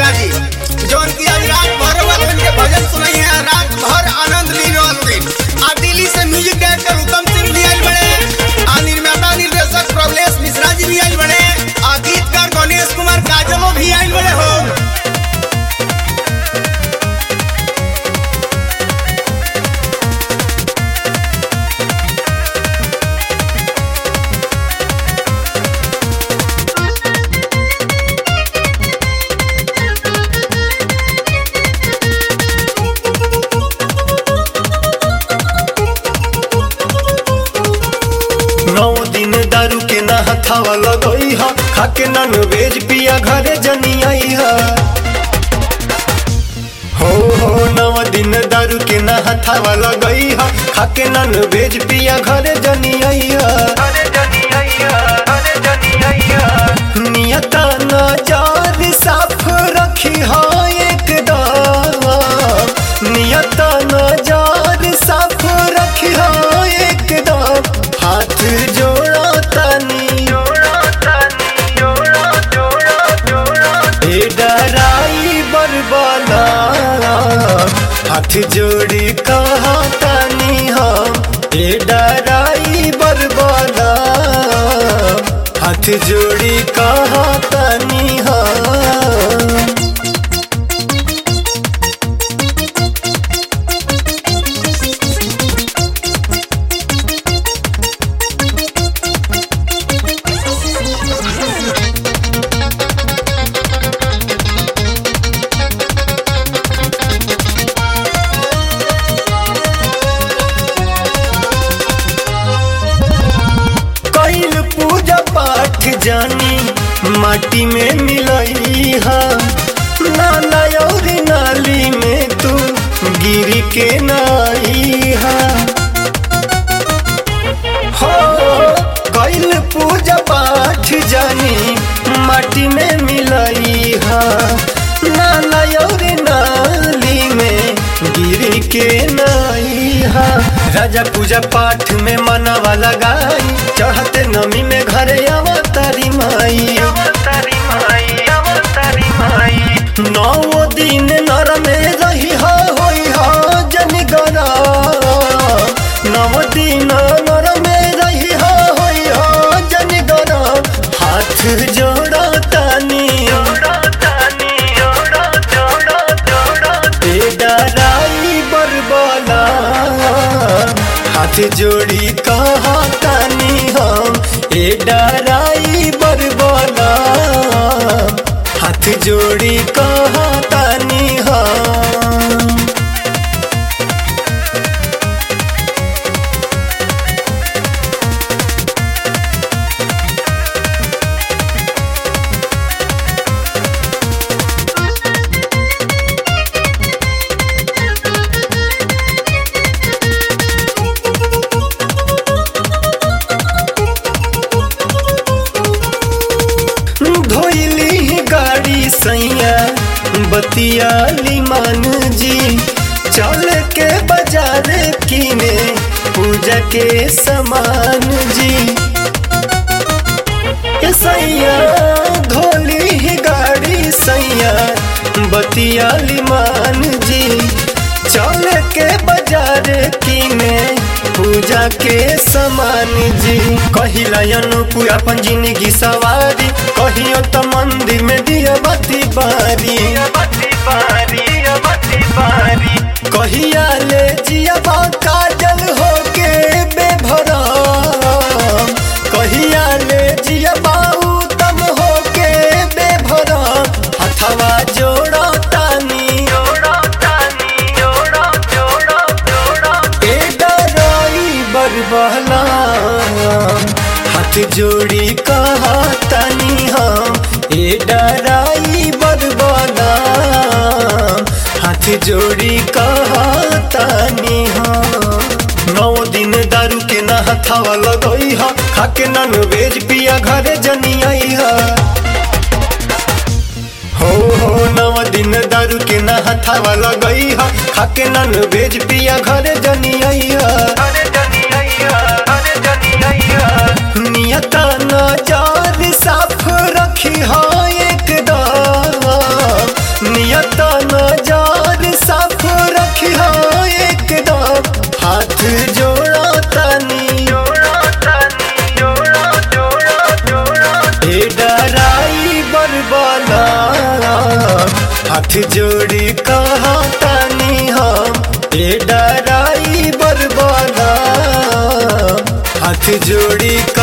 मिश्रा जी जौन की आज रात भर वालों के भजन सुनाई है रात भर आनंद ली वालों दिन आ दिल्ली से म्यूजिक डायरेक्टर उत्तम सिंह भी आयल बड़े आ निर्माता निर्देशक प्रभलेश मिश्रा जी भी आयल बड़े आ गीतकार गणेश कुमार काजलो भी आयल बड़े हो नौ दिन दारू के ना हथावा लगई हा खाके नन वेज पिया घरे जनी आई हा हो हो नौ दिन दारू के ना हथावा लगई हा खाके नन वेज पिया घरे जनी आई हा नियता नजर साफ रखी हा एकदम नियता नजर साफ रखी हा एकदम हाथ जोड़ा तनी ए डराई बरबला हाथ जोड़ी कहा तनी हम ए डराई बरबला हाथ जोड़ी कहा तनी हम कैल पूजा पाठ जानी माटी में मिलई हा नाला और नाली में तू गिरी के नाई हा हो कैल पूजा पाठ जानी माटी में मिलई हा नाला और नाली में गिरी के नाई हा राजा पूजा पाठ में मनवा लगाई चढ़ते नमी में घरे अवतारी माई नौ दिन नर में रही हो होई हो जन गरा नौ दिन नर में रही हो होई हो जन गरा हाथ जोड़ा तानी ए डराई बरबला हाथ जोड़ी कहा तानी हम ए डराई बरबला हाथ जोड़ी कहा तानी हम धोइली गाड़ी सैया बतियाली मान जी चल के बाजार किने पूजा के सामान जी ए सैया धोली गाड़ी सैया बतियाली मान जी चल के बाजार किने पूजा के समान जी कहिला अनुकूल अपन जिंदगी सवारी कहियो तो मंदिर में दिया बत्ती बारी कहिया ले जिया काजल होके बेभरम कहिया ले जिया उत्तम होके बेभरम हथवा जोड़ा तानी ए डराई बरबला हाथ जोड़ी कहा तनी हम ए डराई बरबला हाथ जोड़ी कहा तनी हम नौ दिन दारू के ना हथावा लगई हा खाके नन वेज पिया घरे जनी आई हा हो हो नव दिन दारू के ना हथावा लगई हा खाके नन वेज पिया घरे जनी आई हा नियता नजर साफ रखी हो एकदम हाथ जोड़ी कहतानी हम ए डराई बरबादा हाथ जोड़ी